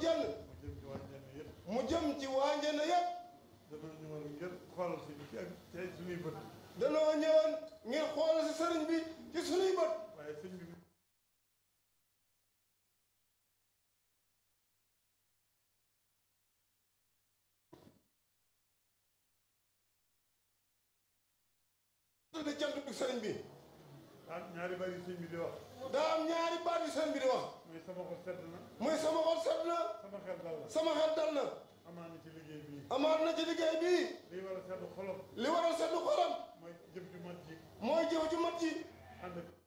jenn mu jëm ci waa Njenne yëpp mu jëm ci waa Njenne yëpp dana ñëwoon ngir xoolal si ci ak tey suñuy bët danoo ñëwoon ngir xool si sëriñ bi ci sunuy bët waaye sëñ bi tudde cant bi sëriñ bi ah ñaari bari sëñ bi di wax daa am ñaari baat yu sëriñ bi di wax mooy sama xol sedd na muy sama xol set na sama xel dal na sama xel dal na amaan na ci liggéey bii amaat na ci liggéey bii lii war a sedd xolam li waral seddu xolam mooy jëf ju mat ji mooy jëf ju mat ji ànd ak